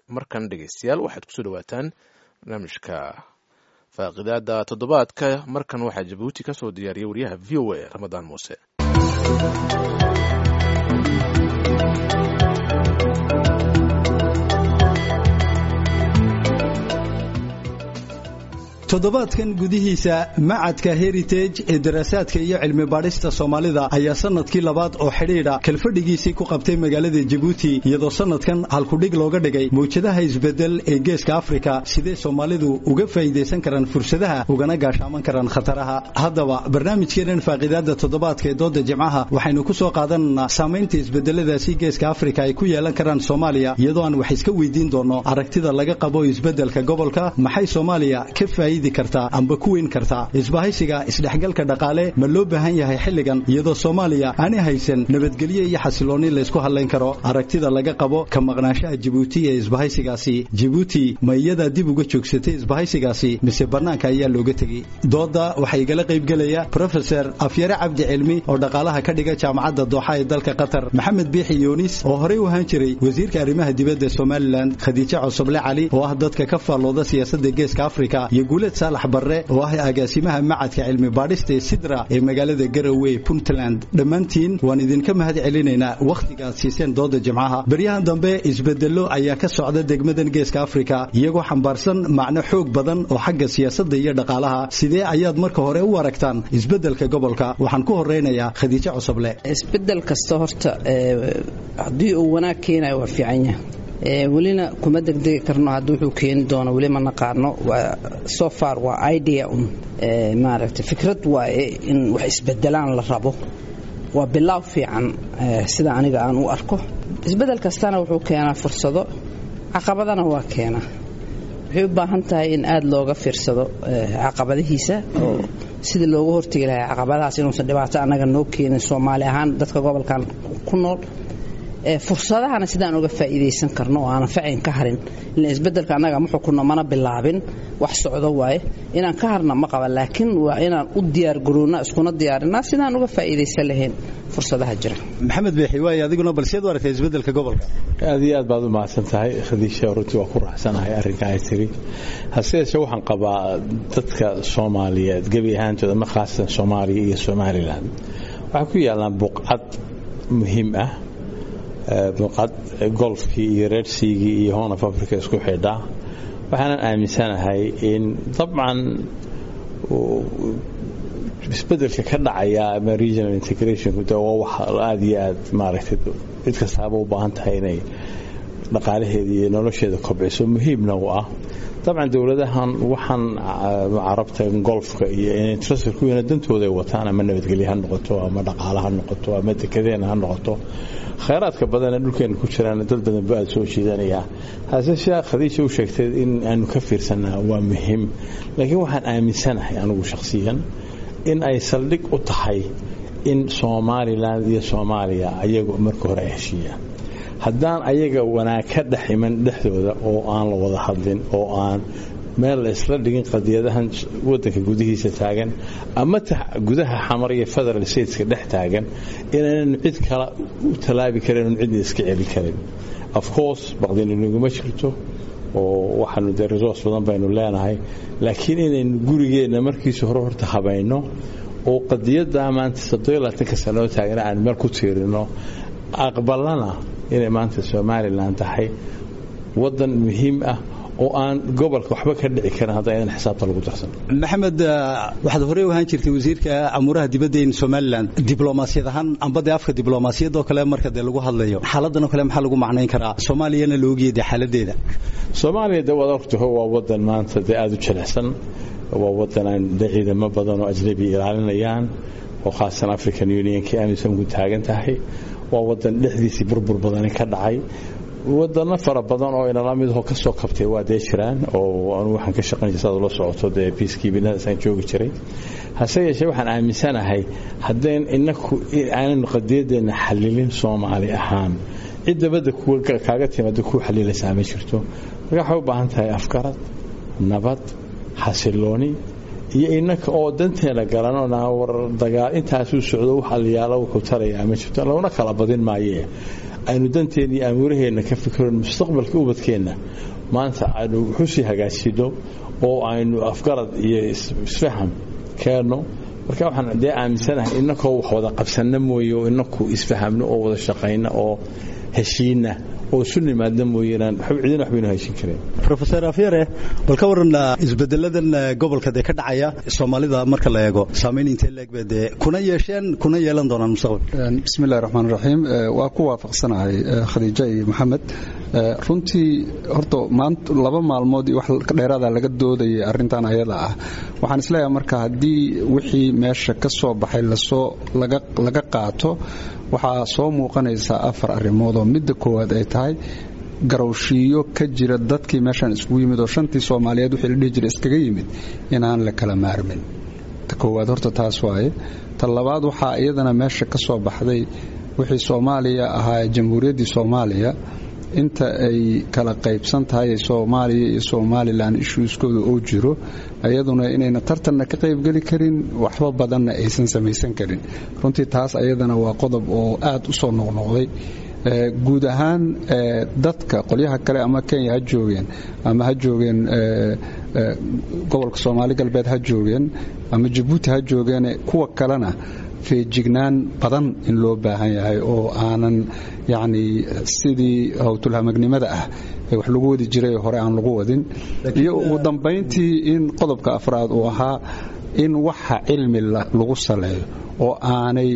markan dhegeystayaal waxaad kusoo dhawaataan barnaamijka faaqidaada toddobaadka markan waxaa jabuuti ka soo diyaariyay wariyaha v o a ramadaan muuse toddobaadkan gudihiisa macadka heritage ee daraasaadka iyo cilmi baadhista soomaalida ayaa sanadkii labaad oo xidhiidha kalfadhigiisii ku qabtay magaalada jabuuti iyadoo sanadkan halkudhig looga dhigay mawjadaha isbedel ee geeska afrika sidee soomaalidu uga faa'iidaysan karaan fursadaha ugana gaashaaman karaan khataraha haddaba barnaamijkeenan faaqiidaada toddobaadka ee dooda jimcaha waxaynu ku soo qaadanaynaa saamaynta isbedeladaasi geeska afrika ay ku yeelan karaan soomaaliya iyadoo aan wax iska weydiin doonno aragtida laga qabo isbedelka gobolka maxay soomaaliya ka faa'iidi kartaa amba ku weyn kartaa isbahaysiga isdhexgalka dhaqaale ma loo baahan yahay xilligan iyadoo soomaaliya aanay haysan nabadgelyo iyo xasiloonni laysku hadlayn karo aragtida laga qabo ka maqnaanshaha jibuuti ee isbahaysigaasi jibuuti ma iyadaa dib uga joogsatay isbahaysigaasi mise bannaanka ayaa looga tegey dooda waxaa igala qaybgelaya brofeser afyare cabdi cilmi oo dhaqaalaha ka dhiga jaamacadda dooxa ee dalka qatar maxamed biixi yuunis oo horey u ahaan jiray wasiirka arrimaha dibadda somalilan khadiijo cosoble cali oo ah dadka ka faallooda siyaasadda geeska afrika iyo guuled saalax barre oo ah agaasimaha macadka cilmi baadhista ee sidra ee magaalada garowe puntland dhammaantiin waan idinka mahad celinaynaa wakhtigaad siiseen dooda jimcaha beryahan dambe isbedello ayaa ka socda degmadan geeska afrika iyagoo xambaarsan macno xoog badan oo xagga siyaasadda iyo dhaqaalaha sidee ayaad marka hore u aragtaan isbedelka gobolka waxaan ku horeynayaa khadiijo cosoble isbedel kasta horta haddii uu wanaag keenayo waa fiican yahay welina kuma degdegi karno hadda wuxuu keeni doono weli ma naqaano so far waa idea un maaragtay fikrad waaye in wax isbedelaan la rabo waa bilaaw fiican sida aniga aan u arko isbedel kastana wuxuu keenaa fursado caqabadana waa keenaa waxay u baahan tahay in aada looga fiirsado caqabadihiisa oo sidii looga hortegi lahaa caqabadahaas inuusan dhibaato annaga noo keenin soomaali ahaan dadka gobolkan ku nool fursadahana sidaan uga faa'iidaysan karno oo aanan facin ka harin ila isbedelka annaga ma xukunno mana bilaabin wax socdo waaye inaan ka harna ma qaba laakiin waa inaan u diyaargaroonna iskuna diyaarinaa sidaan uga faa'iidaysan lahayn fursadaha jira maxamed beexi waay adiguna balseed u aragtay isbedelka gobolka aad iyo aad baad u mahadsan tahay khadiisha runtii waa ku raaxsanahay arrinka ay tiri hase yeeshee waxaan qabaa dadka soomaaliyeed gebi ahaantooda ma khaasatan soomaaliya iyo somalilan waxay ku yaallaan buqcad muhiim ah buqad golfkii iyo reersiigii iyo horn of africa isku xidhaa waxaanan aaminsanahay in dabcan isbedelka ka dhacaya ama regional integrationku de waa wax aada iyo aad maaragtay cid kastaaba u baahan tahay inay dhaqaalaheeda iyo nolosheeda kobciso muhiimna u ah dabcan dowladahan waxaan carabta golfka iyo intrasirkuwiina dantooda ay wataan ama nabadgelye ha noqoto ama dhaqaala ha noqoto ama dekedeena ha noqoto khayraadka badanee dhulkeena ku jiraan dad badan bu aada soo jiidanayaa hase sheekh khadiija u sheegtay in aanu ka fiirsanaa waa muhiim laakiin waxaan aaminsanahay anigu shakhsiyan in ay saldhig u tahay in somalilan iyo soomaaliya ayagu marka hore ay heshiiyaan haddaan ayaga wanaag ka dhex iman dhexdooda oo aan la wada hadlin oo aan meel la isla dhigin qadiyadahan wadanka gudihiisa taagan ama gudaha xamar iyo federal stateska dhex taagan inaananu cid kale u tallaabi karin cidna iska celi karin of course baqdiniguma jirto oo waxaanu dee resource badan baynu leenahay laakiin inaynu gurigeenna markiisa hore horta habayno oo qadiyaddaa maanta soddolaatanka sanoo taagana aan meel ku tiirino aqbalana inay maanta somalilan tahay wadan muhiim ah oo aan gobolka waxba ka dhici karin hadda idan xisaabta lagu darsan maxamed waxaad horey u ahaan jirtay wasiirka amuuraha dibadda in somalilan diblomaasiyad ahaan amba dee afka diblomaasiyadoo kale marka dee lagu hadlayo xaaladan oo kale maxaa lagu macnayn karaa soomaaliyana la ogiyay xaaladeeda soomaaliya de waad ogtaho waa wadan maanta dee aada u jilicsan waa wadan aan de ciidamo badan oo ajnabi ilaalinayaan oo khaasan african unionka amisom ku taagan tahay waa wadan dhexdiisii burbur badani ka dhacay wadano fara badan oo inala midho ka soo kabtay waa dee jiraan oo anu waxaan ka shaqayn jiray saad ula socoto dee peacekeepinadaasaan joogi jiray hase yeeshee waxaan aaminsanahay haddayn inaku aananu qadiyadeenna xalilin soomaali ahaan cid dabadda kaaga timaada kuu xalilaysaa ma jirto marka waxay u baahan tahay afgarad nabad xasilooni iyo inaka oo danteena garanona war dagaal intaasuu socdo wax aliyaalo wuxuu tarayaa ma jirto laguna kala badin maayee aynu danteena iyo amuuraheenna ka fikirno mustaqbalka ubadkeenna maanta aynu wuxusii hagaajino oo aynu afgarad iyo isfaham keenno marka waxaan dee aaminsanahay innakoo wax wada qabsanna mooye oo inaku isfahamno oo wada shaqayna oo heshiina oo isu nimaadna mooyeenaan cidina waxbaynu heshin kareen rofeor afyare bal ka waran isbedeladan gobolka dee ka dhacaya soomaalida marka la eego saamayn intee leegba dee kuna yeesheen kuna yeelan doonaan mustaqbal bismillahi raxmaan raxiim waa ku waafaqsanahay khadiija iyo maxamed runtii horta maanta laba maalmood iyo wax dheeraada laga doodayay arrintan ayada ah waxaan isleeyahay marka haddii wixii meesha ka soo baxay lasoo laga qaato waxaa soo muuqanaysaa afar arrimood oo midda koowaad ay tahay garowshiiyo ka jira dadkii meeshaan iskugu yimid oo shantii soomaaliyeed wixii la dhihi jira iskaga yimid inaan la kala maarmin ta koowaad horta taas waaye ta labaad waxaa iyadana meesha ka soo baxday wixii soomaaliya ahaa jamhuuriyaddii soomaaliya inta ay kala qaybsan tahay soomaaliya iyo somalilan ishuuskooda oo jiro ayaduna inayna tartanna ka qaybgeli karin waxba badanna aysan samaysan karin runtii taas ayadana waa qodob oo aad u soo noqnoqday guud ahaan dadka qolyaha kale ama kenya ha joogeen ama ha joogeen gobolka soomaali galbeed ha joogeen ama jabuuti ha joogeen kuwa kalena feejignaan badan in loo baahan yahay oo aanan yacni sidii howtulhamagnimada ah ee wax lagu wadi jiray hore aan lagu wadin iyo ugu dambayntii in qodobka afraad uu ahaa in waxa cilmi lagu saleeyo oo aanay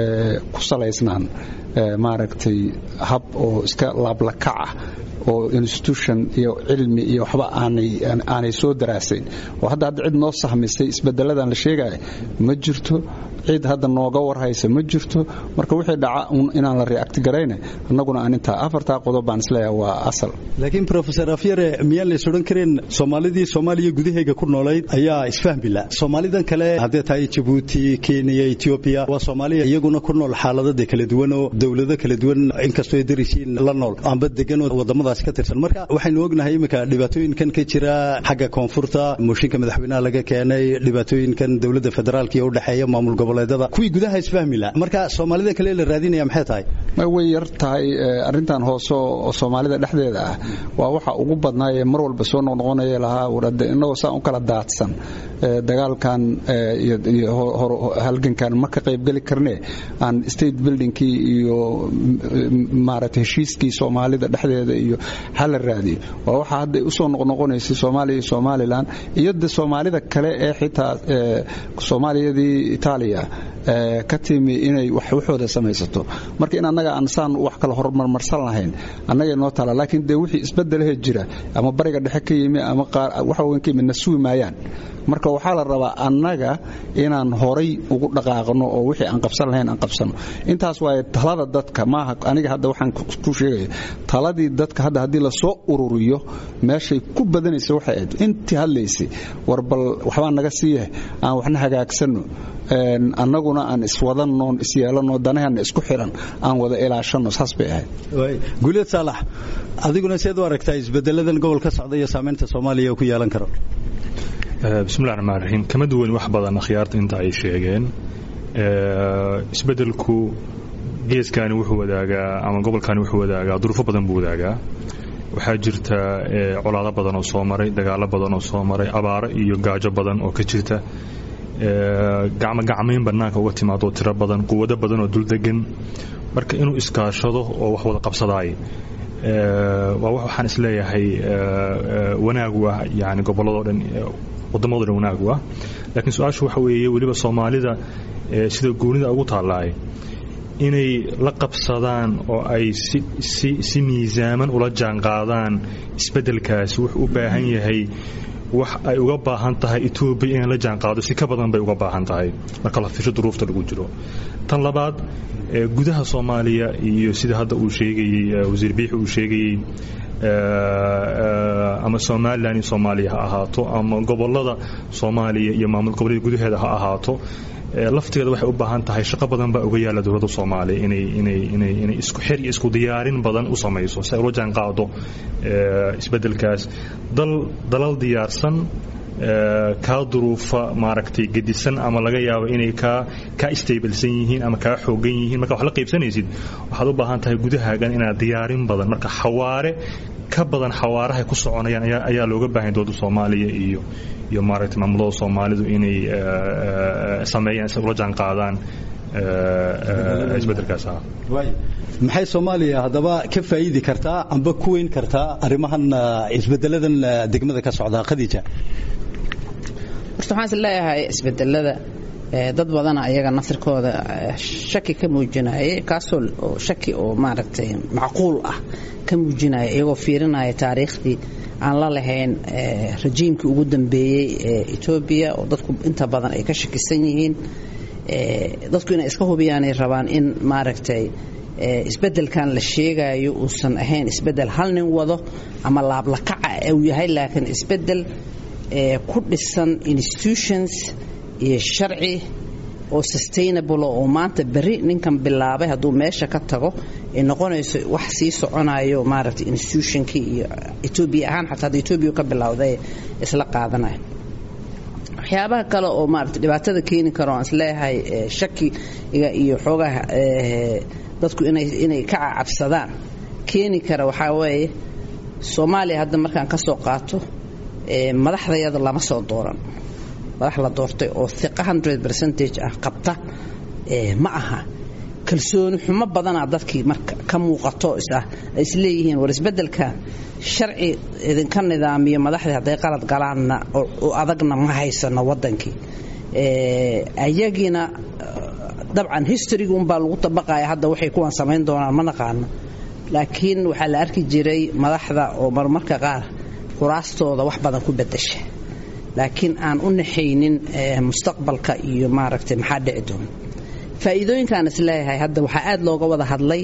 ku salaysnaan maaragtay hab oo iska laablakac ah oo institution iyo cilmi iyo waxba aanay soo daraasayn oo hadda hadda cid noo sahmisay isbedeladan la sheegaya ma jirto cid hadda nooga warhaysa ma jirto marka wixii dhaca inaan la react garayna annaguna aan intaa afartaa qodob baan isleeyahay waa asal laakiin professor afyare miyaan lays odhan karin soomaalidii soomaaliya gudahayga ku noolayd ayaa isfahmila soomaalidan kale haddee tahay jabuuti kenya etoobiya waa soomaaliya iyaguna ku nool xaaladada kala duwan oo dowlado kala duwan inkastoo ay darisiin la nool amba deganoo wadamadaas ka tirsan marka waxaynu ognahay iminka dhibaatooyinkan ka jira xagga koonfurta mooshinka madaxweynaha laga keenay dhibaatooyinkan dowladda federaalka iyo udhexeeya maamul goboleedada kuwii gudaha isfahmila marka soomaalida kale la raadinaya maxay tahay way yar tahay arrintan hoose oo soomaalida dhexdeeda ah waa waxa ugu badnaayee mar walba soo noqnoqonaya lahaa warade innagoo saan u kala daadsan dagaalkan iyo halgankan ma ka qaybgeli karnee aan state buildingkii iyo maaragtay heshiiskii soomaalida dhexdeeda iyo hala raadiyo waa waxa hadda usoo noqnoqonaysay soomaaliya iyo somalilan iyo de soomaalida kale ee xitaa soomaaliyadii itaaliya ka timi inay waxooda samaysato marka in annaga aan saan wax kala hormarmarsan lahayn annagay noo taala laakiin dee wixii isbedelahe jira ama bariga dhexe ka yimi ama qaar waxa weyn ka yimi na sugi maayaan marka waxaa la rabaa annaga inaan horay ugu dhaqaaqno oo wixii aan qabsan lahayn aan qabsano intaas waaye talada dadka maaha aniga hadda waxaan ku sheegaya taladii dadka hadda haddii lasoo ururiyo meeshay ku badanaysa waxay ahayd intii hadlaysay war bal waxbaa naga siiyahay aan waxna hagaagsanno annaguna aan iswadanno isyeelanno danahana isku xiran aan wada ilaashanno saas bay ahayd guuleed saalax adiguna seed u aragtaa isbedeladan gobol ka socda iyo saamaynta soomaaliya ku yeelan karo bismillahi raxmaan raxiim kama duwan wax badan akhyaarta inta ay sheegeen isbedelku geeskani wuxuu wadaagaa ama gobolkani wuxuu wadaagaa duruufo badan buu wadaagaa waxaa jirta colaado badan oo soo maray dagaalo badan oo soo maray abaaro iyo gaajo badan oo ka jirta gacmo gacmayn bannaanka uga timaado tiro badan quwado badan oo duldegan marka inuu iskaashado oo wax wada qabsadaay waa waxaan isleeyahay wanaagu ah yani gobolladoo dhan wadamado dhan wanaagu ah laakiin su-aashu waxa weeye weliba soomaalida sida goonida ugu taallaay inay la qabsadaan oo ay si miisaaman ula jaanqaadaan isbeddelkaasi wuxuu u baahan yahay wax ay uga baahan tahay etoobiya inay la jaanqaado si ka badan bay uga baahan tahay marka la fisho duruufta lagu jiro tan labaad gudaha soomaaliya iyo sida hadda uu sheegayey wasiir biixi uu sheegayey ama somalilan iyo soomaaliya ha ahaato ama gobolada soomaaliya iyo maamul goboleeda gudaheeda ha ahaato laftigeeda waxay u baahan tahay shaqo badan baa uga yaalla dowladda soomaaliya inay inay inay inay isku xir iyo isku diyaarin badan u samayso si ay ula jaanqaado isbeddelkaas dal dalal diyaarsan kaa duruufa maaragtay gedisan ama laga yaabo inay kaa kaa stabilsan yihiin ama kaa xoogan yihiin marka wax la qaybsanaysid waxaad u baahan tahay gudahaagan inaad diyaarin badan marka xawaare ka badan xawaarahay ku soconayaan ayaa looga baahan dowladda soomaaliya iyo iyo maaragtay maamulada soomaalidu inay sameeyaan si ula jaan qaadaan isbeddelkaas ah maxay soomaaliya haddaba ka faa'iidi kartaa amba ku weyn kartaa arrimahan isbeddeladan degmada ka socda khadiija horta waxaan is leeyahay isbedelada dad badana ayaga nasirkooda shaki ka muujinaya kaasoo oo shaki oo maaragtay macquul ah ka muujinaya iyagoo fiirinaya taariikhdii aan la lahayn rajiimkii ugu dambeeyey ee etoobiya oo dadku inta badan ay ka shakisan yihiin dadku inay iska hubiyaanay rabaan in maaragtay isbedelkan la sheegayo uusan ahayn isbedel hal nin wado ama laablakaca uu yahay laakiin isbedel ku dhisan institutions iyo sharci oo sustainable oo maanta berri ninkan bilaabay hadduu meesha ka tago ay noqonayso wax sii soconayo maaragtay institutionkii iyo etoobiya ahaan xataa hadda etoobiya ka bilowday isla qaadanayo waxyaabaha kale oo maarata dhibaatada keeni karo aan isleeyahay shakiga iyo xoogaha dadku inay ka cacabsadaan keeni kara waxaa weeye soomaaliya hadda markaan ka soo qaato madaxdayada lama soo dooran madax la doortay oo iqa hundred percentage ah qabta ma aha kalsooni xumo badanaa dadkii marka ka muuqato isah ay isleeyihiin war isbeddelkan sharci idinka nidaamiyo madaxdii hadday qalad galaanna oo adagna ma haysano waddankii ayagiina dabcan historyga unbaa lagu tabaqaya hadda waxay kuwan samayn doonaan ma naqaano laakiin waxaa la arki jiray madaxda oo marmarka qaar kuraastooda wax badan ku bedasha laakiin aan u naxaynin mustaqbalka iyo maaragtay maxaa dhici doona faa'iidooyinkaan isleeyahay hadda waxaa aad looga wada hadlay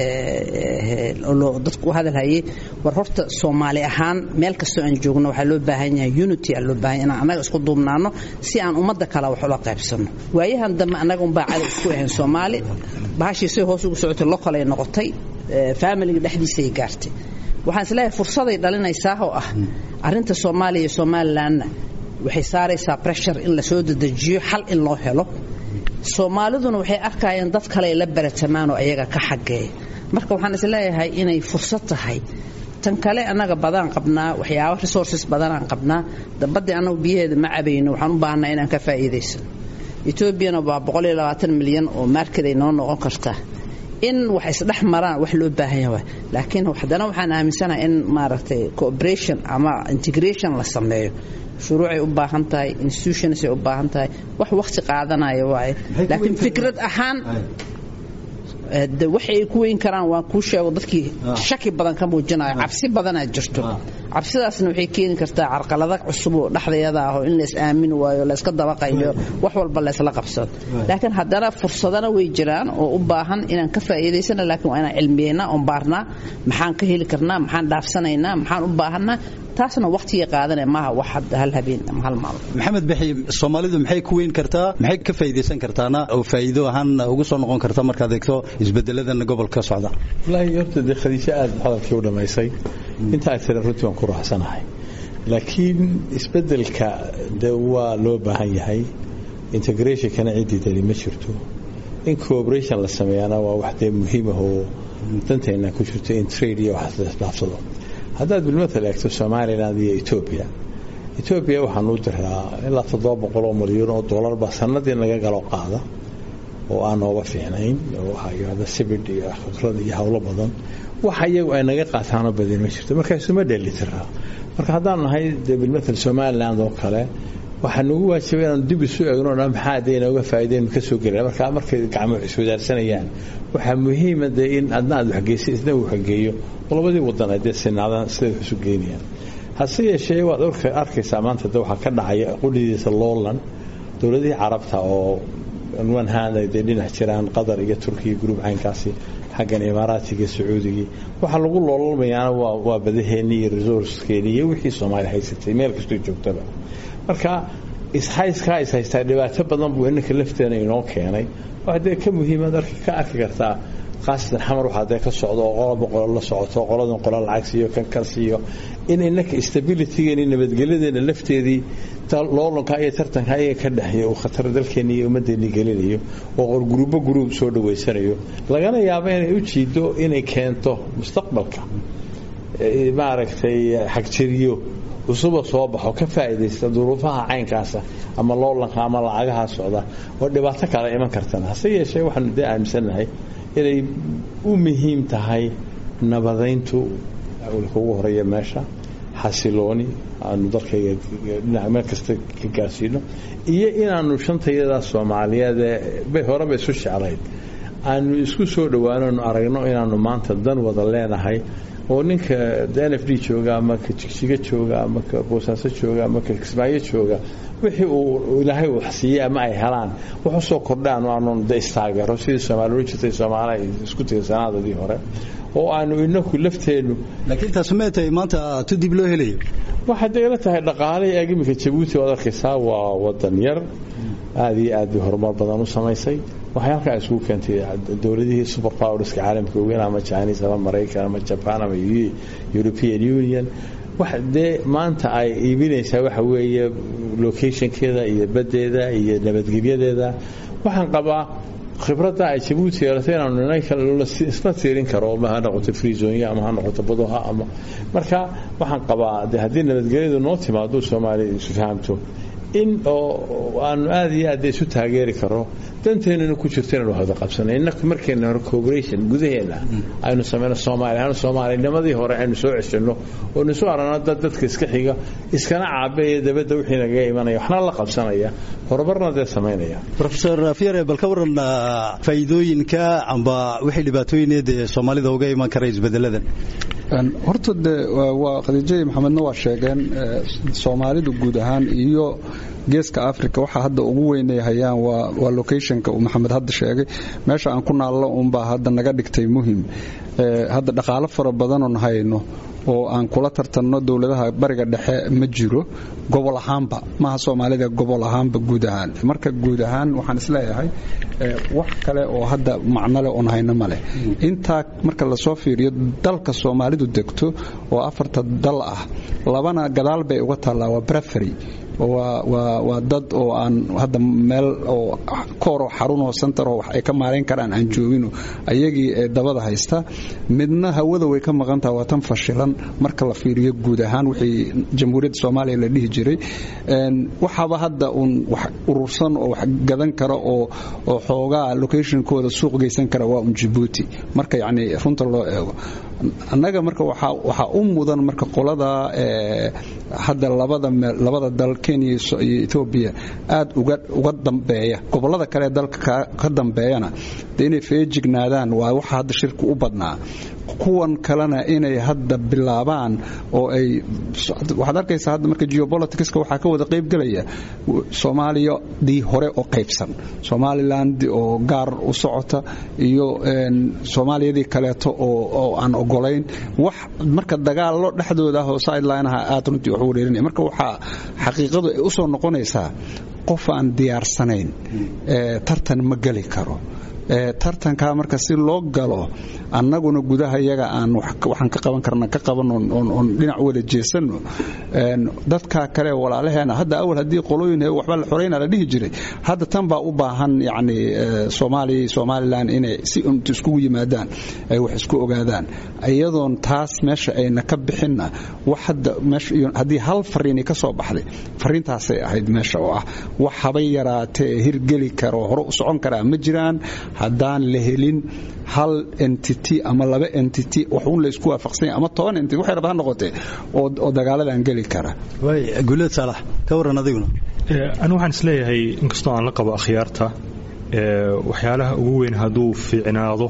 dadku u hadalhayay war horta soomaali ahaan meel kastoo aan joogno waxaa loo baahan yahay unity aa loo baahan yahay inaan annaga isku duubnaano si aan ummadda kale wax ula qaybsanno waayahan dambe annaga unbaa cadow isku ahayn soomaali bahashii say hoos ugu socotay local ay noqotay familiga dhexdiisay gaartay waxaan isleeyahay fursaday dhalinaysaa oo ah arrinta soomaaliya iyo somalilanna waxay saaraysaa breshur in lasoo dedejiyo xal in loo helo soomaaliduna waxay arkayeen dad kale ay la baratamaan oo ayaga ka xageeya marka waxaan isleeyahay inay fursad tahay tan kale annaga badaan qabnaa waxyaaba resources badanaan qabnaa dabadii annagu biyaheeda ma cabayno waxaan u baahnaa inaan ka faa'iidaysano etoobiyana waa milyan oo maarkeday noo noqon kartaa in wax isdhex maraan wax loo baahan yahay laakiin haddana waxaan aaminsanahay in maaragtay cooperation ama integration la sameeyo shuruucay u baahan tahay institutionsay u baahan tahay wax waqti qaadanaya waaye laakiin fikrad ahaan de waxay ku weyn karaan waan kuu sheego dadkii shaki badan ka muujinayo cabsi badanaa jirto cabsidaasna waxay keeni kartaa carqalada cusub oo dhexdeeda ah oo in lays aamini waayo layska dabaqayo wax walba laysla qabsado laakiin haddana fursadana way jiraan oo u baahan inaan ka faa'iidaysana laakiin waa inaan cilmiyeynaa oon baarnaa maxaan ka heli karnaa maxaan dhaafsanaynaa maxaan u baahanaa taasna waqtiga qaadanaya maaha wax hadda hal habeen ama hal maalmo maxamed bixi soomaalidu maxay ku weyn kartaa maxay ka faa'iidaysan kartaana oo faa'iido ahaan ugu soo noqon karta markaad eegto isbedeladan gobolka socda wallaahi horta dee khadiijo aad hadalkii u dhammaysay inta ay tira runtii waan ku raaxsanahay laakiin isbedelka de waa loo baahan yahay integrationkana ciddii dali ma jirto in cooperation la sameeyaana waa wax dee muhiim ah oo danteenna ku jirto in trade iyo wax laisdhaafsado haddaad bilmatal eegto somaliland iyo etoobiya etoobiya waxaan u diraa ilaa toddoba boqol oo milyan oo dollarba sanadii naga galo qaada oo aan nooga fiicnayn oo waxaa yidhahda sibid iyo khibrad iyo howlo badan waxa iyagu ay naga qaataanoo badin ma jirto markaasuma dheeli tiraa marka haddaan nahay dee bilmatal somaliland oo kale waxaa nagu waajibay inaan dib isu eegno dhan maxaa dee inooga faa'iidaynu ka soo gelina marka markay gacmo iswadaarsanayaan waxaa muhiima dee in adna aad waxgeysa isna uu waxgeeyo oo labadii wadan ay dee sinaadaan siday wax isu geynayaan hase yeeshee waad arkaysaa maanta de waxaa ka dhacaya qudhidiisa loolan dowladihii carabta oo one hand ay dee dhinac jiraan qatar iyo turkiya gruub caynkaasi xaggan imaaraatiga sacuudigii waxaa lagu loololmayaana waa badaheennii iyo resourceskeenii iyo wixii soomaaliya haysatay meel kastoo joogtaba marka ishayskaa is haystaa dhibaato badan buu inanka lafteena inoo keenay waa dee ka muhiimaad ka arki kartaa khaasatan xamar waxaa dee ka socdo oo qolaba qolo la socoto qoladan qolo lacag siiyo kan kal siiyo in innaka stabilitygeeni nabadgelyadeena lafteedii loolanka iyo tartanka ayaga ka dhexeeya uu khatar dalkeeni iyo ummaddeeni gelinayo oo qor gurubo guruub soo dhaweysanayo lagana yaabo inay u jiido inay keento mustaqbalka maaragtay xagjiriyo cusuba soo baxo ka faa'iidaysta duruufaha caynkaasa ama loolanka ama lacagaha socda oo dhibaato kale iman kartana hase yeeshee waxaanu dee aaminsannahay inay u muhiim tahay nabadayntu awlka ugu horeeya meesha xasilooni aanu dalkayga dhinac meel kasta ka gaarsiino iyo inaanu shantayada soomaaliyeed ee horeba isu jeclayd aanu isku soo dhowaanonu aragno inaanu maanta dan wada leenahay oo ninka n f d jooga ama ka jigjiga jooga ama ka boosaaso jooga ama ka kismaayo jooga wixii uu ilaahay uu siiyey ama ay helaan wax usoo kordhaan aanu de istaageero sidii soomaali ohan jirtay soomaali ay isku tiirsanaadadii hore oo aanu inaku lafteennu laakiin taas mee tahay maanta tu dib loo helayo waxay dayla tahay dhaqaalihii eeg iminka jabuuti waad arkaysaa waa wadan yar aada iyo aad bay horumar badan u samaysay waxay halkaa isugu keentay dowladihii super powerska caalamka ogeyn ama chinese ama maraykan ama jaban ama european union wax dee maanta ay iibinaysaa waxa weeye locationkeeda iyo baddeeda iyo nabadgelyadeeda waxaan qabaa khibradda ay jabuuti yeelatay inaanu isla tiirin karo ma ha noqoto freezonya ama ha noqoto badoha ama marka waxaan qabaa de haddii nabadgelyadu noo timaado soomaaliya isu fahamto in oo aanu aada iyo aad isu taageeri karo danteennuna ku jirto inanu wada qabsano innaka markeena hore cooperation gudaheena aynu samayno soomaali ahaan soomaalinimadii hore aynu soo ceshanno oo nisu aragno dad dadka iska xiga iskana caabeeya dabadda wixii nagaga imanaya waxna la qabsanaya horumarna dee samaynaya rofesor fiere bal ka waran faa'iidooyinka amba wixii dhibaatooyineed ee soomaalida uga iman kara isbedeladan horta de waa khadiijai maxamedna waa sheegeen soomaalidu guud ahaan iyo geeska africa waxaa hadda ugu weynay hayaan waa locationka uu maxamed hadda sheegay meesha aan ku naallo unbaa hadda naga dhigtay muhim hadda dhaqaalo fara badanoon hayno oo aan kula tartanno dowladaha bariga dhexe ma jiro gobol ahaanba maaha soomaalida gobol ahaanba guud ahaan marka guud ahaan waxaan isleeyahay wax kale oo hadda macnole oon hayno maleh intaa marka lasoo fiiriyo dalka soomaalidu degto oo afarta dal ah labana gadaal bay uga taallaa waa brefery waa dad oo aan hadda meel oo kooroo xarunoo sentaroo wax ay ka maarayn karaan aan joogino ayagii ee dabada haysta midna hawada way ka maqantaha waa tan fashilan marka la fiiriyo guud ahaan wixii jamhuuriyadda soomaaliya la dhihi jiray waxaaba hadda uun wax urursan oo wax gadan kara oo oo xoogaa locationkooda suuq geysan kara waa un jabuuti marka yacni runta loo eego annaga marka waxaa u mudan marka qolada hadda labada dal kenya iyo etoobiya aad uga dambeeya gobolada kale dalka ka dambeeyana de inay feejignaadaan waa waxa hadda shirka u badnaa kuwan kalena inay hadda bilaabaan oo ay waxaad arkaysaa hadda marka geopoliticska waxaa ka wada qaybgelaya soomaaliyadii hore oo qaybsan somaliland oo gaar u socota iyo soomaaliyadii kaleeto oo aan ogolayn wax marka dagaallo dhexdooda ah oo sidelineha aad runtii wax wareerinaya marka waxaa xaqiiqadu ay u soo noqonaysaa qof aan diyaarsanayn tartan ma geli karo tartankaa marka si loo galo annaguna gudaha yaga aan waxaan ka qaban karna ka qaban oon dhinac wada jeesanno dadka kale walaalaheena hadda awal haddii qolooyin waxba la xorayna la dhihi jiray hadda tan baa u baahan yacni soomaaliya somalilan inay si unta iskugu yimaadaan ay wax isku ogaadaan iyadoon taas meesha ayna ka bixinna wax hadda meesha haddii hal fariini ka soo baxday fariintaasay ahayd meesha oo ah wax habay yaraatee hirgeli karo hore u socon karaa ma jiraan haddaan la helin hal entity ama laba entity wax uun la isku waafaqsanya ama toban entity waxay rabaa ha noqotee oo dagaaladan geli kara guleed saalax ka warran adiguna anigu waxaan isleeyahay inkastoo aan la qabo akhyaarta waxyaalaha ugu weyn hadduu fiicnaado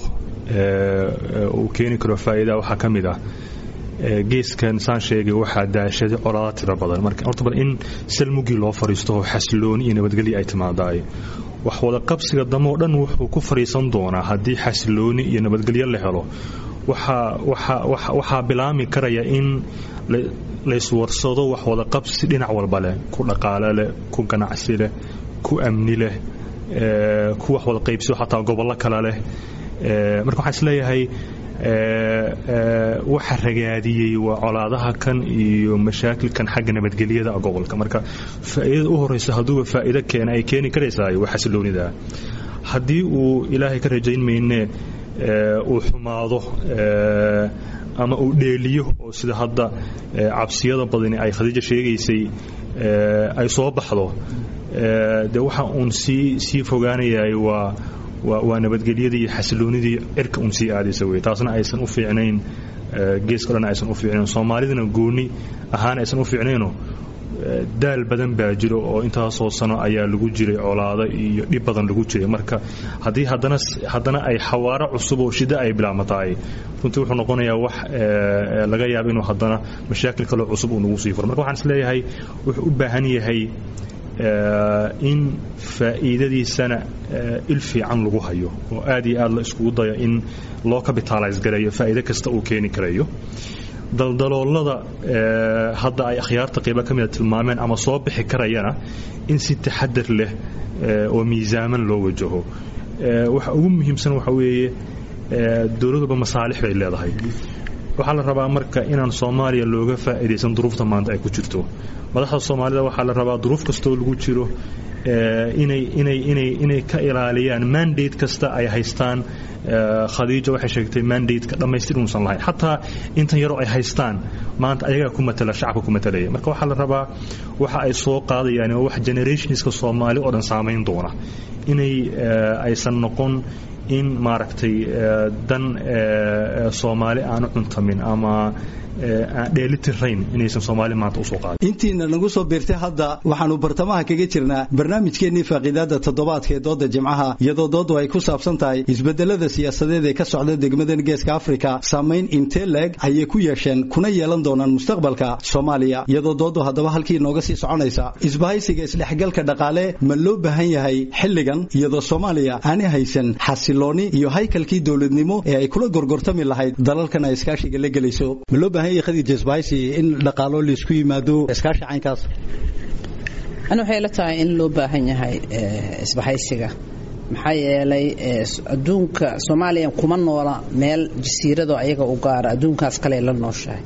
uu keeni karo faa'iidaa waxaa ka mid ah geeskan saan sheegay waxaa daashaday colaada tiro badan marka horta bal in salmugii loo fadhiisto oo xasilooni iyo nabadgelya ay timaadaay wax wada qabsiga damo o dhan wuxuu ku fadhiisan doonaa haddii xasilooni iyo nabadgelyo la helo waxaa bilaami karaya in layswarsado wax wada qabsi dhinac walba leh ku dhaqaale leh ku ganacsi leh ku amni leh ku wax wada qaybsiyo xataa gobollo kale leh marka waxaan isleeyahay waxa ragaadiyey waa colaadaha kan iyo mashaakilkan xagga nabadgelyada gobolka marka faa'iidada u horeysa hadduuba faa'iido keena ay keeni karaysaa waa xasiloonida haddii uu ilaahay ka rajayn mayne uu xumaado ama uu dheeliyo oo sida hadda cabsiyada badani ay khadiija sheegaysay ay soo baxdo dee waxa uun sii sii fogaanayahay waa waa nabadgelyadii iyo xasiloonidii cirka uun sii aadaysa wey taasna aysan u fiicnayn geeska dhan aysan u fiicnayn soomaalidana gooni ahaan aysan u fiicnayno daal badan baa jiro oo intaasoo sano ayaa lagu jiray colaado iyo dhib badan lagu jiray marka haddii haddana haddana ay xawaaro cusub oo shida ay bilaabmatahay runtii wuxuu noqonayaa wax laga yaaba inuu haddana mashaakil kaloo cusub uu nagu sii furo marka waxaan isleeyahay wuxuu u baahan yahay in faa'iidadiisana il fiican lagu hayo oo aad iyo aad la iskugu dayo in loo capitalize gareeyo faa'iido kasta uu keeni karayo daldaloolada hadda ay akhyaarta qayba ka mida tilmaameen ama soo bixi karayana in si taxadar leh oo miisaaman loo wajaho waxa ugu muhiimsan waxa weeye dowladuba masaalix bay leedahay waxaa la rabaa marka inaan soomaaliya looga faa'iidaysan duruufta maanta ay ku jirto madaxda soomaalida waxaa la rabaa duruuf kastoo lagu jiro inay inay inay inay ka ilaaliyaan mandate kasta ay haystaan khadiija waxay sheegtay mandate-ka dhammaystir inuusan lahayn xataa intan yaroo ay haystaan maanta ayagaa ku matala shacabka ku matalaya marka waxaa la rabaa waxa ay soo qaadayaan waa wax generationska soomaali oo dhan saamayn doona inay aysan noqon in maaragtay dan soomaali aanu cuntamin ama aan dheelitirayn inaysan soomaali maanta usoo qaadin intiina nagu soo biirtay hadda waxaanu bartamaha kaga jirnaa barnaamijkeennii faaqiidaada toddobaadka ee dooda jimcaha iyadoo doodu ay ku saabsan tahay isbedelada siyaasadeed ee ka socda degmadan geeska afrika saamayn intee leeg ayay ku yeesheen kuna yeelan doonaan mustaqbalka soomaaliya iyadoo doodu haddaba halkii inooga sii soconaysa isbahaysiga isdhexgalka dhaqaale ma loo baahan yahay xilligan iyadoo soomaaliya aanay haysan xasilooni iyo haykalkii dowladnimo ee ay kula gorgortami lahayd dalalkan ay iskaashiga la gelayso ma loo baahan yahay khadiija isbahaysi in dhaqaalo laisku yimaado iskaashi caynkaas ani waxay la tahay in loo baahan yahay isbahaysiga maxaa yeelay adduunka soomaaliya kuma noola meel jasiirado ayaga u gaara adduunkaas kale la nooshahay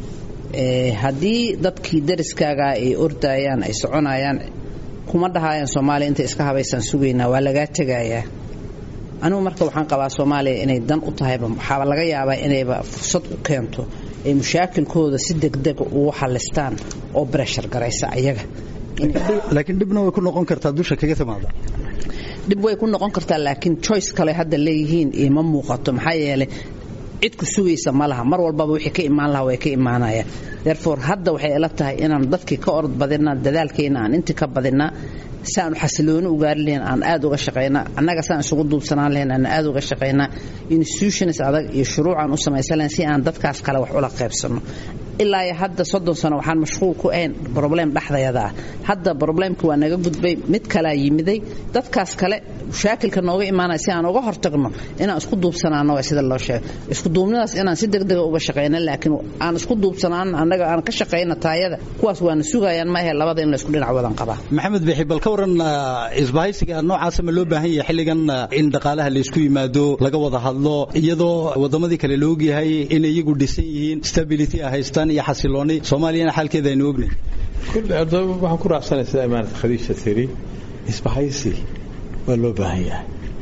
haddii dadkii dariskaaga ay ordayaan ay soconayaan kuma dhahayaan soomaaliya intay iska habaysaan sugaynaa waa lagaa tegayaa anigu marka waxaan qabaa soomaaliya inay dan u tahayba waxaaba laga yaabaa inayba fursad u keento ay mushaakilkooda si degdega ugu xalistaan oo breshar garaysa ayaga laakiin dhibna way ku noqon kartaa dusha kaga timaada dhib way ku noqon kartaa laakiin choice kale hadda leeyihiin ima muuqato maxaa yeelay cid ku sugaysa ma laha mar walbaba wixii ka imaan laha way ka imaanayaan therefore hadda waxay ila tahay inaan dadkii ka orod badinaa dadaalkeena aan intii ka badinaa si aan xasilooni u gaari lahayn aan aad uga shaqaynaa annaga saan isugu duubsanaan lahayn aan aad uga shaqaynaa institutions adag iyo shuruucaan u samaysan lahayn si aan dadkaas kale wax ula qaybsanno ilaa iyo hadda soddon sano waxaan mashquul ku ahayn problem dhexdayada ah hadda problemka waa naga gudbay mid kalaa yimiday dadkaas kale mushaakilka nooga imaanaya si aan uga hortagno inaan isku duubsanaano waa sida loo sheegay isku duubnidaas inaan si degdega uga shaqayno laakiin aan isku duubsanaan annaga aan ka shaqayno taayada kuwaas waana sugayaan ma ahe labada in la isku dhinac wadan qabaa maxamed bixi bal ka waran isbahaysiga noocaasa ma loo baahan yahay xilligan in dhaqaalaha la isku yimaado laga wada hadlo iyadoo wadamadii kale la ogyahay inay iyagu dhisan yihiin stability ay haystaan iyo xasilooni soomaaliyana xaalkeeda aynu ognay waxaan ku raacsanay sida imaanad khadiija tiri isbahaysi waa loo baahan yahay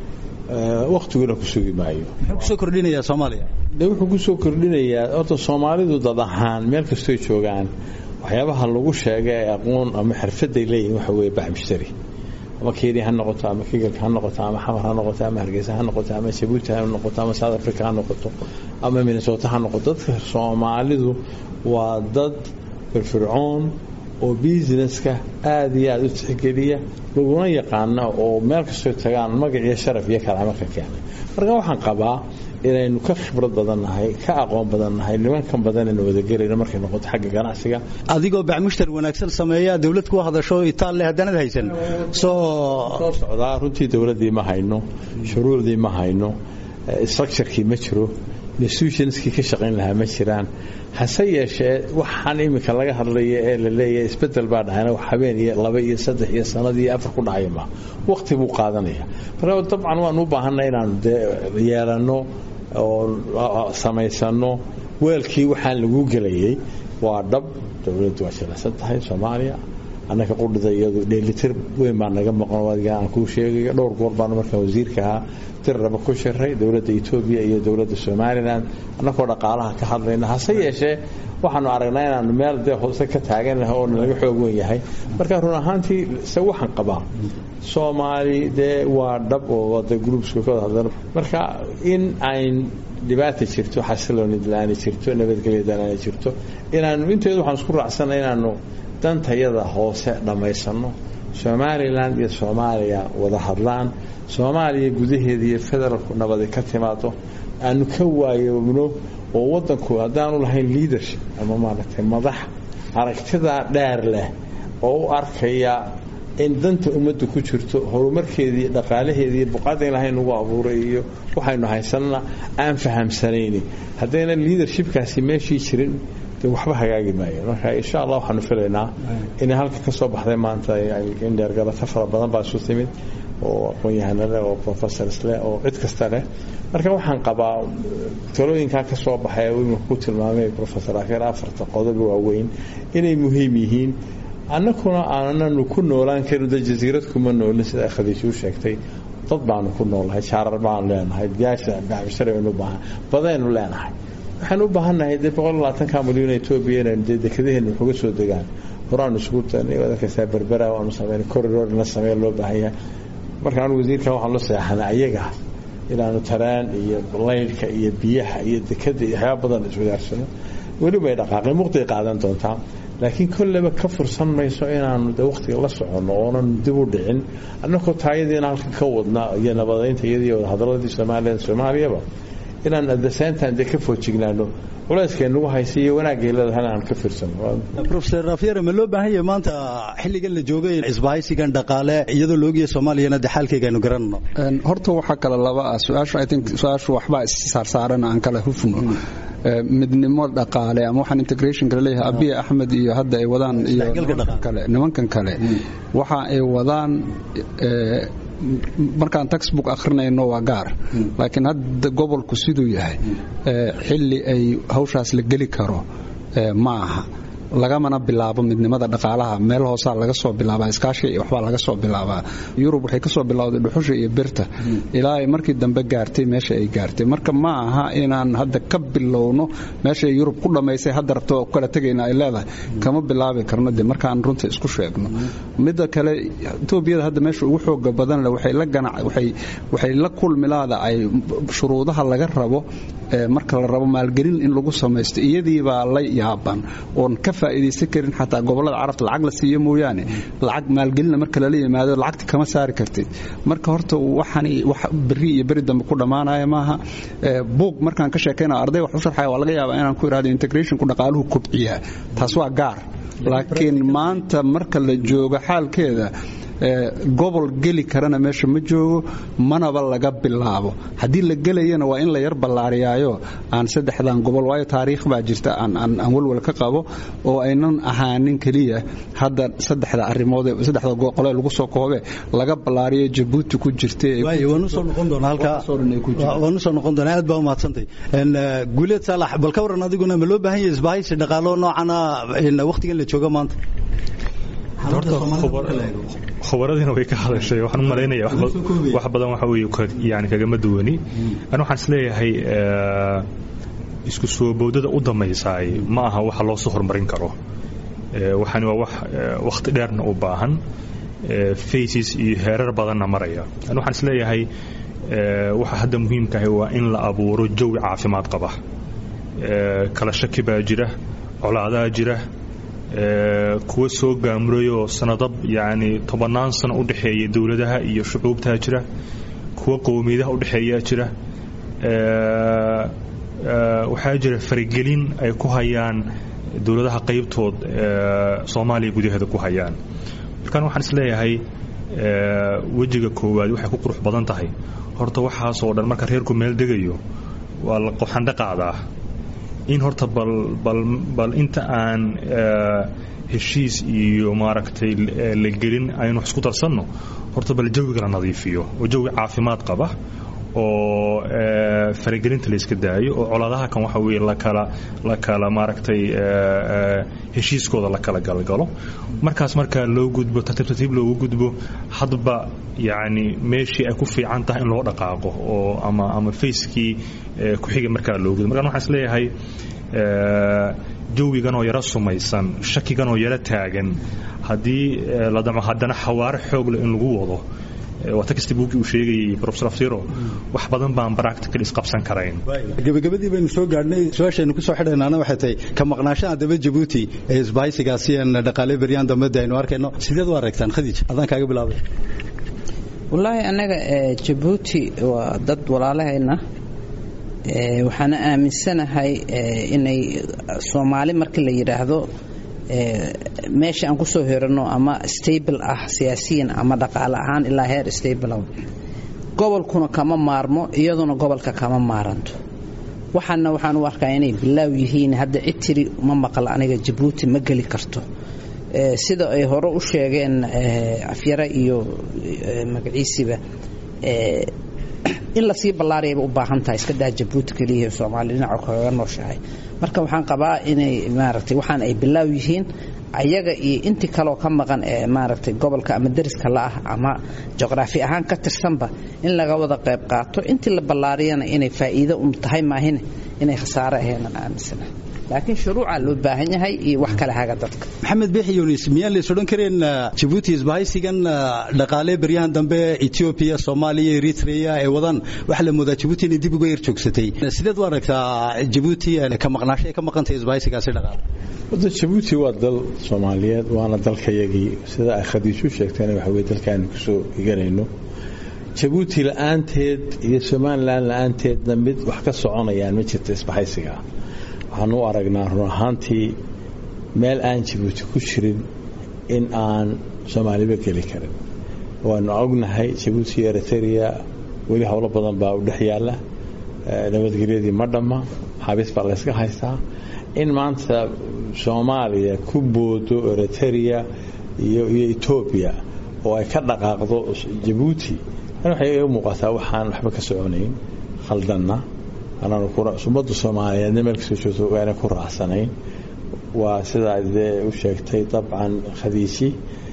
waktiguna ku sugi maayo muxuu kusoo kordhinayaa soomaaliya de wuxuu kusoo kordhinayaa horta soomaalidu dad ahaan meel kastoy joogaan waxyaabaha lagu sheegay ee aqoon ama xirfaday leeyihin waxa weeye bax mushtari ama kenya ha noqoto ama kigalka ha noqoto ama xamar ha noqoto ama hargeysa ha noqoto ama jabuuti ha noqoto ama south africa ha noqoto ama minnesota ha noqoto dadka soomaalidu waa dad firfircoon oo businesska aada iyo aada u tixgeliya laguna yaqaana oo meel kastoo tagaan magac iyo sharaf iyo karaamo ka keena marka waxaan qabaa inaynu ka khibrad badannahay ka aqoon badannahay nimankan badan aynu wadagelayno markay noqoto xagga ganacsiga adigoo bacmushtar wanaagsan sameeya dawlad ku hadasho itaal leh haddaanad haysan soo soo socdaa runtii dowladdii ma hayno shuruucdii ma hayno structurekii ma jiro institutionskii ka shaqayn lahaa ma jiraan hase yeeshee waxaan iminka laga hadlaya ee la leeyahay isbedel baa dhacayna wax habeen iyo laba iyo saddex iyo sanad iyo afar ku dhacaya ma waqti buu qaadanaya marka dabcan waan u baahanay inaanu dee yeelanno oo samaysano weelkii waxaan lagu gelayay waa dhab dowladdu waa jilicsan tahay soomaaliya annaka qudhida iyadu dheelitir weyn baa naga maqan adiga aan kuu sheegayo dhowr goor baanu markaan wasiirka ahaa tirraba ku shiray dowladda etoobiya iyo dowladda somalilan annakoo dhaqaalaha ka hadlayna hase yeeshee waxaanu aragnaa inaanu meel dee hoose ka taaganah oo nalaga xoog wen yahay marka run ahaantii se waxaan qabaa soomaali dee waa dhab oo de groupska ka wada hadlan marka in ayn dhibaata jirto xasilooni la-aani jirto nabadgelya la-aani jirto inaanu inteedu waxaan isku raacsana inaanu dantayada hoose dhammaysano somalilan iyo soomaaliya wada hadlaan soomaaliya gudaheeda iyo federaalku nabadi ka timaado aanu ka waayoobno oo wadanku haddaanu lahayn leadership ama maaragtay madax aragtidaa dheer leh oo u arkaya in danta ummadda ku jirto horumarkeedii dhaqaalaheedii buqaada ilahay nagu abuuray iyo waxaynu haysanana aan fahamsanayni haddayna leadershipkaasi meeshii jirin de waxba hagaagi maayo marka insha allah waxaanu filaynaa inay halka ka soo baxday maanta in dheergalato fara badan baa isu timid oo aqoon-yahano leh oo professors leh oo cid kasta leh marka waxaan qabaa talooyinkaa ka soo baxay imika ku tilmaamay professor akeer afarta qodob waaweyn inay muhiim yihiin annakuna aananu ku noolaan karin de jasiirad kuma noolin sida khadiijuu sheegtay dad baanu ku noolnahay jaarar baanu leenahay gaasha gacbisharaynu baahan badaynu leenahay waxaan u baahannahay dee boqol labaatanka milyan etoobiya inaynu dee dekadaheena waxuga soo degaan horaanu isugu tagnay wadankasaa berbera waanu sameynay corridor in la sameeya loo baahan yahay marka anu wasiirka waxaan la seexanay ayaga inaanu taraan iyo laydhka iyo biyaha iyo dekada iyo waxyaaba badan iswadaarsano weliba ay dhaqaaqeen muqday qaadan doontaa laakiin kolleba ka fursan mayso inaanu de waqtiga la soconno oonan dib u dhicin annakoo taayadiina halkan ka wadna iyo nabadaynta iyadii wadahadaladii soomaaliya soomaaliyaba inaan adaseentan dee ka foojignaano culayskay nagu haysa iyo wanaagay leedahay aan ka fiirsano professor rafyere ma loo baahan yahay maanta xilligan la joogay isbahaysigan dhaqaale iyadoo loogiya soomaaliyana de xaalkayga aynu garanno horta waxaa kale laba ah su-aasha i think su-aashu waxbaa issaarsaaran aan kala hufno midnimo dhaqaale ama waxaan integrationka laleeyahay abiy axmed iyo hadda ay wadaan iyo kale nimankan kale waxa ay wadaan markaan textbook akhrinayno waa gaar laakiin hadda gobolku siduu yahay xilli ay hawshaas la geli karo ma aha lagamana bilaabo midnimada dhaqaalaha meel hoosaa laga soo bilaabaa iskaashiga iyo waxbaa laga soo bilaabaa yurub waxay ka soo bilowday dhuxusha iyo birta ilaa ay markii dambe gaartay meesha ay gaartay marka ma aha inaan hadda ka bilowno meesha ay yurub ku dhammaysay hadda rabto ku kala tegayna ay leedahay kama bilaabi karno de markaan runta isku sheegno midda kale etoobiyada hadda meesha ugu xooga badan leh waxay la ganac waxay waxay la kulmilaada ay shuruudaha laga rabo marka la rabo maalgelin in lagu samaysto iyadii baa la yaaban oon ka faa'iidaysan karin xataa gobollada carabta lacag la siiyo mooyaane lacag maalgelina marka lala yimaado lacagti kama saari kartid marka horta waxani wax berri iyo beri dambe ku dhammaanaya maaha buug markaan ka sheekayna arday wax u sharxaya waa laga yaabaa inaan ku ihahdo integrationku dhaqaaluhu kobciyaa taas waa gaar laakiin maanta marka la joogo xaalkeeda gobol geli karana meesha ma joogo manaba laga bilaabo haddii la gelayana waa in la yar ballaariyaayo aan saddexdan gobol waayo taariikh baa jirta aan walwal ka qabo oo aynan ahaanin keliya hadda saddexda arrimood saddexda qole lagu soo koobe laga ballaariyo jabuuti ku jirtawaanu soo noqon doonaa aad baa umahadsantay guuleed saalax bal ka waran adiguna ma loo baahan yahay isbahaysi dhaqaalo noocana waqtigan la joogo maanta khubaradiina way ka hadashay waxaan u malaynaya wax badan waxa weeye yani kagama duwani ani waxaan isleeyahay isku soo bowdada u dambaysaay ma aha waxa loo soo horumarin karo waxani waa wax wakhti dheerna u baahan faces iyo heerar badanna maraya ani waxaan isleeyahay waxa hadda muhiimkahay waa in la abuuro jawi caafimaad qaba kala shaki baa jira colaadaa jira kuwa soo gaamurayoo sanado yani tobannaan sano u dhexeeya dowladaha iyo shucuubtaa jira kuwa qowmiyadaha u dhexeeyaa jira waxaa jira faragelin ay ku hayaan dowladaha qaybtood soomaaliya gudaheeda ku hayaan markaan waxaan isleeyahay wejiga koowaad waxay ku qurux badan tahay horta waxaasoo dhan marka reerku meel degayo waa la qoxandho qaadaa in horta bal bal bal inta aan heshiis iyo maaragtay la gelin aynu wax isku darsanno horta bal jawiga la nadiifiyo oo jawi caafimaad qaba oo faragelinta la iska daayo oo coladaha kan waxa weye lakala la kala maaragtay heshiiskooda la kala galgalo markaas markaa loo gudbo tartiib tartiib loogu gudbo hadba yacni meeshii ay ku fiican tahay in loo dhaqaaqo oo ama ama facekii ku xiga markaa loo gudbo markaan waxaan is leeyahay jawigan oo yaro sumaysan shakigan oo yaro taagan haddii la damo haddana xawaare xoog leh in lagu wado waa textbookii uu sheegayay professor aftiro wax badan baan practical isqabsan karayn gabagabadii baynu soo gaadhnay su-aashaynu ku soo xidhaynaana waxay tahay ka maqnaashaha daba jabuuti ee isbahaysigaasi aan dhaqaale beryaan dambada aynu arkayno sideed u aragtaan khadiij adaan kaaga bilaabay wallaahi annaga jabuuti waa dad walaalahayna waxaana aaminsanahay inay soomaali markii la yidhaahdo meesha aan ku soo hiranno ama stable ah siyaasiyan ama dhaqaale ahaan ilaa heer stable gobolkuna kama maarmo iyaduna gobolka kama maaranto waxaana waxaan u arkaa inay bilaaw yihiin hadda cid tiri ma maqla aniga jabuuti ma geli karto sida ay hore u sheegeen afyare iyo magaciisiba in lasii ballaariyayba u baahan tahay iska daa jabuuti keliya soomaali dhinaca kaga nooshahay marka waxaan qabaa inay maaragtay waxaan ay bilaaw yihiin ayaga iyo intii kaloo ka maqan ee maaragtay gobolka ama deriska la ah ama juqraafi ahaan ka tirsanba in laga wada qayb qaato intii la ballaariyana inay faa'iido un tahay maahine inay khasaare aheenan aaminsana laakiin shuruuca loo baahan yahay iyo wax kale haga dadka maxamed beexi yunis miyaan lays odhan kareen jabuuti isbahaysigan dhaqaale beryahan dambe etoobiya soomaaliya eritrea ee wadaan waxaa la moodaa jabuuti inay dib uga yar joogsatay sideed u aragtaa jabuuti ka maqnaasho ay ka maqantahay isbahaysigaasi dhaqaale wadda jabuuti waa dal soomaaliyeed waana dalkayagii sida ay khadiisu sheegtayna waxa weye dalkaanu kusoo higanayno jabuuti la-aanteed iyo somalilan la-aanteedna mid wax ka soconayaan ma jirta isbahaysigaa waxaan u aragnaa run ahaantii meel aan jabuuti ku jirin in aan soomaaliba geli karin waanu ognahay jabuuti iyo eritrea weli howlo badan baa u dhex yaalla nabadgelyadii ma dhamma xabiis baa layska haystaa in maanta soomaaliya ku boodo eritrea iyo iyo etoobiya oo ay ka dhaqaaqdo jabuuti waxay iga muuqataa waxaan waxba ka soconayn khaldanna ummadda soomaaliyeedna meel kasoo joogto waana ku raacsanayn waa sidaa dee u sheegtay dabcan khadiiji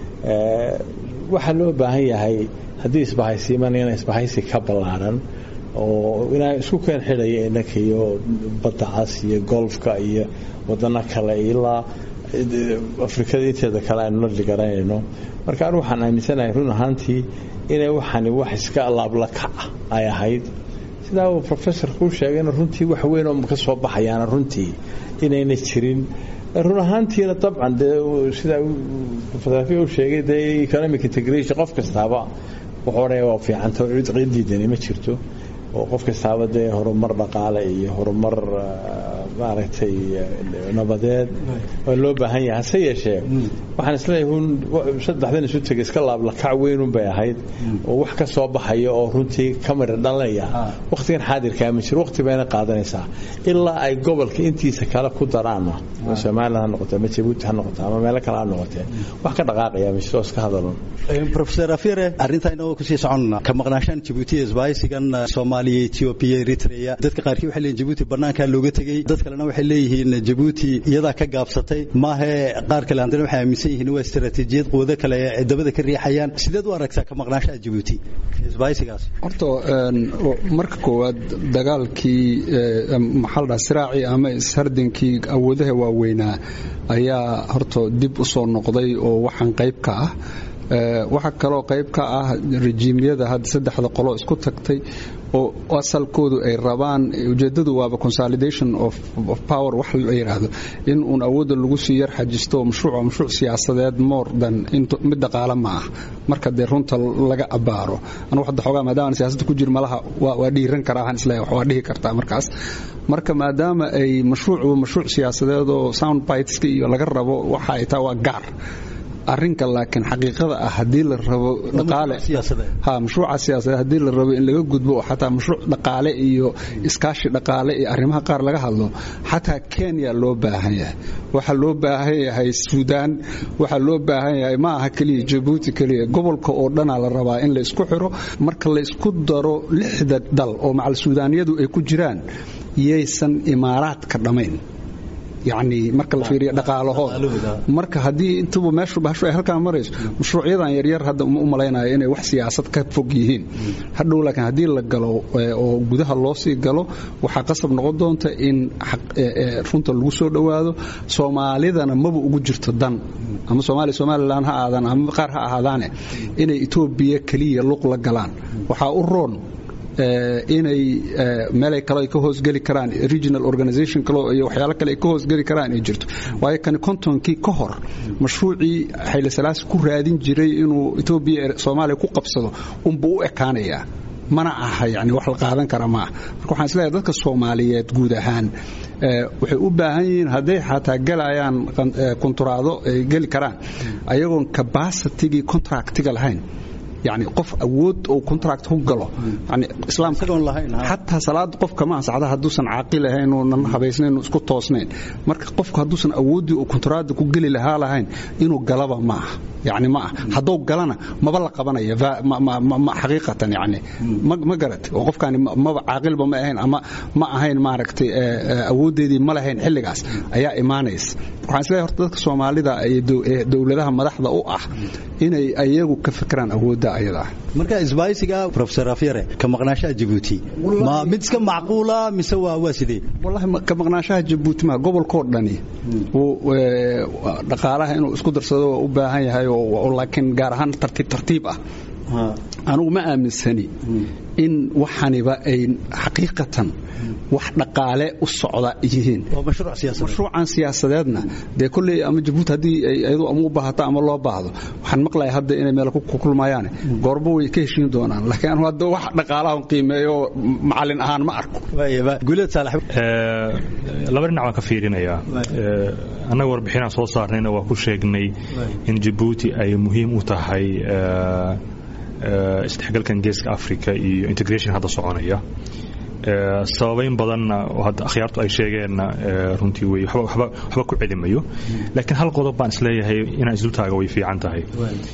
waxaa loo baahan yahay haddii isbahaysiimanayna isbahaysi ka ballaaran oo inaa isku keen xidhaya innanka iyo badda cas iyo golfka iyo wadano kale ilaa afrikada inteeda kale aynu la dhigaranayno marka anu waxaan aaminsanahay run ahaantii inay waxani wax iska laablakac ay ahayd sidaa uu professorku u sheegayna runtii wax weyn oo ka soo baxayaana runtii inayna jirin run ahaantiina dabcan dee sidaa professor u sheegay dee economic integration qof kastaaba wuxuu odhanaya waa fiicanta cid diidani ma jirto oo qof kastaaba dee horumar dhaqaale iyo horumar maaragtay nabadeed waa loo baahan yahay hase yeeshee waxaan isleeyahay un saddexdan isu tegay iska laablakac weynun bay ahayd oo wax ka soo baxaya oo runtii ka midha dhalanaya wakhtigan xaadirkaa ma jiro wakhti bayna qaadanaysaa ilaa ay gobolka intiisa kale ku daraanna somalilan ha noqote ama jabuuti ha noqote ama meelo kale ha noqotee wax ka dhaqaaqaya ma jiro iska hadalun professor afire arrintaina oo kusii soconna ka maqnaashaan jabuuti isbahaysigan soomaaliya ethiopia eritrea dadka qaarkii waxay leeyihin jabuuti bannaankaa looga tegey dad kalena waxay leeyihiin jabuuti iyadaa ka gaabsatay maahe qaar kale haddana waxay aaminsan yihiin waa istaraatiijiyad quwado kale ee dabada ka riixayaan sideed u aragtaa ka maqnaashaha jabuuti isbahaysigaas horta marka koowaad dagaalkii maxaa la dhaha siraacii ama ishardinkii awoodaha waaweynaa ayaa horta dib u soo noqday oo waxaan qayb ka ah waxaa kaloo qayb ka ah rejiimyada hadda saddexda qolo isku tagtay oo asalkoodu ay rabaan ujeedadu waaba consolidation of power wax la yidhaahdo in uun awoodda lagu sii yar xajisto mashruuc mashruuc siyaasadeed more than mid dhaqaale ma ah marka dee runta laga abaaro anigu hadda xoogaa maadaama siyaasadda ku jir malaha waa dhiiran karaa aan isleeyahay waa dhihi kartaa markaas marka maadaama ay mashruucba mashruuc siyaasadeed oo sound biteska iyo laga rabo waxa ay taa waa gaar arinka laakiin xaqiiqada ah haddii la rabo dhaqaale ha mashruuca siyaasadeed haddii la rabo in laga gudbo oo xataa mashruuc dhaqaale iyo iskaashi dhaqaale iyo arrimaha qaar laga hadlo xataa kenya loo baahan yahay waxaa loo baahan yahay suudaan waxaa loo baahan yahay ma aha keliya jabuuti keliya gobolka oo dhanaa la rabaa in la isku xiro marka la isku daro lixda dal oo macal suudaaniyadu ay ku jiraan yaysan imaaraadka dhammayn yacni marka la fiiriyo dhaqaalahooda marka haddii intuba meeshu bahashu ay halkaan marayso mashruucyadan yaryar hadda uma u malaynayo inay wax siyaasad ka fog yihiin hadhow laakiin haddii la galo oo gudaha loo sii galo waxaa qasab noqon doonta in runta lagu soo dhowaado soomaalidana maba ugu jirto dan ama soomaaliya somalilan ha aadaan ama qaar ha ahaadaane inay etoobiya keliya luq la galaan waxaa u roon inay meelay kale ay ka hoosgeli karaan regional organization kale iyo waxyaalo kale ay ka hoosgeli karaan ay jirto waayo kani kontonkii ka hor mashruucii xayle salaasi ku raadin jiray inuu etoobiya soomaaliya ku qabsado unbuu u ekaanayaa mana aha yani wax la qaadan kara maaha marka waxaan isleeyahay dadka soomaaliyeed guud ahaan waxay u baahan yihiin hadday xataa galayaan konturaado ay geli karaan ayagoon cabacitigii contractiga lahayn yani qof awood oo contract ku galo yani islaamka xataa salaad qofka ma ansaxda hadduusan caaqil ahayn oonan habaysnayn isku toosnayn marka qofku hadduusan awooddii oo contracta ku geli lahaa lahayn inuu galaba ma aha yani ma ah hadduu galana maba la qabanaya xaqiiqatan yani ma garat oo qofkaani maba caaqilba ma ahayn ama ma ahayn maaragtay awooddeedii ma lahayn xilligaas ayaa imaanaysa waxaan isleeyahay horta dadka soomaalida ee dowladaha madaxda u ah inay ayagu ka fikiraan awoodda ayada marka isbaaysiga professor afyare ka maqnaashaha jabuuti ma mid iska macquula mise waa waa sidee wallahi ka maqnaashaha jabuuti ma gobolkoo dhani dhaqaalaha inuu isku darsado waa u baahan yahay laakiin gaar ahaan tartiib tartiib ah anugu ma aaminsani in waxaniba ay xaqiiqatan wax dhaqaale u socda yihiin mashruucan siyaasadeedna dee kolley ama jabuuti haddii ayadu ama u baahato ama loo baahdo waxaan maqlaya hadda inay meel ku kulmayaane goorbo way ka heshiin doonaan laakiin anu hadda wax dhaqaalahan qiimeeyo macallin ahaan ma arko laba dhinac baan ka fiirinayaa annaga warbixinaan soo saarnayna waa ku sheegnay in jabuuti ay muhiim u tahay isdhexgalkan geeska africa iyo integration hadda soconaya sababayn badanna hadda akhyaartu ay sheegeenna runtii wey waxba ku celimayo laakiin hal qodob baan isleeyahay inaan isdultaaga way fiican tahay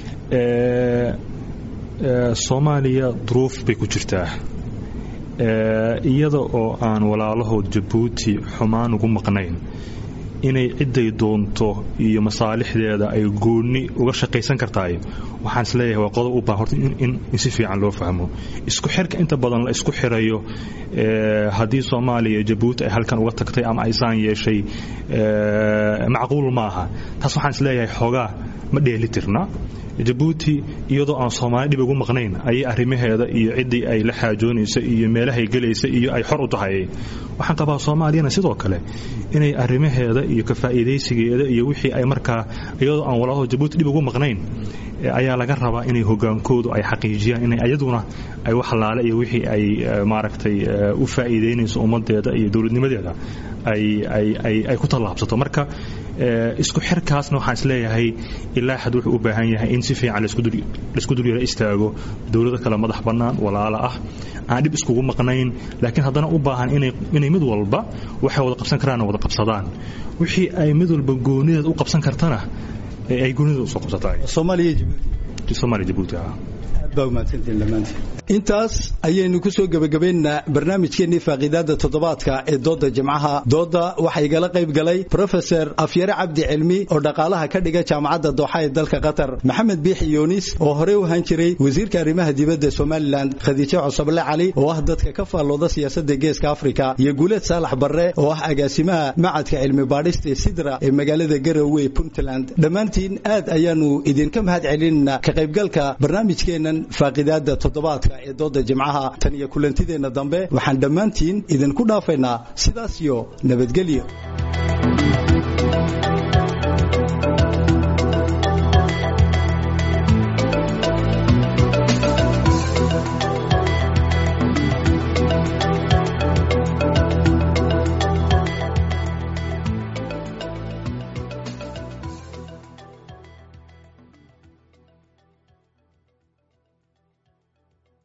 soomaaliya duruuf bay ku jirtaa iyada oo aan walaalahood jabuuti xumaan ugu maqnayn inay cidday doonto iyo masaalixdeeda ay goonni uga shaqaysan kartaay waxaan isleeyahay waa qodob u baahan horta in si fiican loo fahmo isku xirka inta badan la isku xirayo haddii soomaaliya jabuuti ay halkan uga tagtay ama aysaan yeeshay macquul maaha taas waxaan isleeyahay xoogaa ma dheeli tirna jabuuti iyadoo aan soomaali dhib ugu maqnayn ayay arrimaheeda iyo ciddii ay la xaajoonaysa iyo meelahay gelaysa iyo ay xor u tahay waxaan qabaa soomaaliyana sidoo kale inay arrimaheeda iyo ka faa'iidaysigeeda iyo wixii ay markaa iyadoo aan walaalaho jabuuti dhib ugu maqnayn ayaa laga rabaa inay hogaankoodu ay xaqiijiyaan inay ayaduna ay wax laale iyo wixii ay maaragtay u faa'iidaynayso ummaddeeda iyo dowladnimadeeda ay ku tallaabsato marka isku xirkaasna waxaan isleeyahay ilaa xad wuxuu u baahan yahay in si fiican laisku dulyara istaago dowlado kale madax bannaan walaalo ah aan dhib iskugu maqnayn laakiin haddana u baahan inay mid walba waxay wada qabsan karaanna wada qabsadaan wixii ay mid walba goonideed u qabsan kartana ay goonideed usoo qabsataay jabuuti intaas ayaynu ku soo gebagabaynaa barnaamijkeennii faaqiidaada toddobaadka ee dooda jimcaha dooda waxaa igala qayb galay profesor afyare cabdi cilmi oo dhaqaalaha ka dhiga jaamacadda dooxa ee dalka qatar maxamed biixi yunis oo horey u ahaan jiray wasiirka arrimaha dibadda somalilan khadiijo cusable cali oo ah dadka ka faallooda siyaasadda geeska afrika iyo guuleed saalax barre oo ah agaasimaha macadka cilmi baadhista ee sidra ee magaalada garowe puntland dhammaantiin aad ayaanu idinka mahad celinaynaa ka qaybgalka barnaamijkeennan faaqidaada toddobaadka ee dooda jimcaha tan iyo kulantideenna dambe waxaan dhammaantiin idinku dhaafaynaa sidaas iyo nabadgelyo